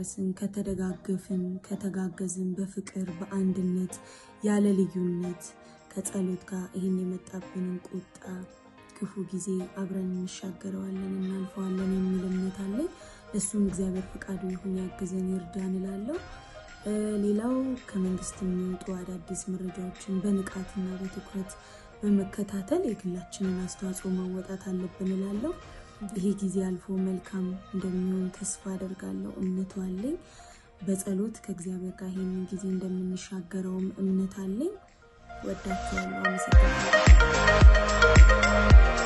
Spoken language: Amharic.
ከተዳረስን፣ ከተደጋገፍን፣ ከተጋገዝን በፍቅር በአንድነት ያለ ልዩነት ከጸሎት ጋር ይህን የመጣብንን ቁጣ ክፉ ጊዜ አብረን እንሻገረዋለን እናልፈዋለን የሚል እምነት አለኝ። እሱም እግዚአብሔር ፈቃዱ ይሁን ያግዘን ይርዳን እላለሁ። ሌላው ከመንግስት የሚወጡ አዳዲስ መረጃዎችን በንቃትና በትኩረት በመከታተል የግላችንን አስተዋጽኦ መወጣት አለብን እላለሁ። ይሄ ጊዜ አልፎ መልካም እንደሚሆን ተስፋ አደርጋለሁ፣ እምነቱ አለኝ። በጸሎት ከእግዚአብሔር ጋር ይህንን ጊዜ እንደምንሻገረውም እምነት አለኝ። ወዳችኋለሁ። አመሰግናለሁ።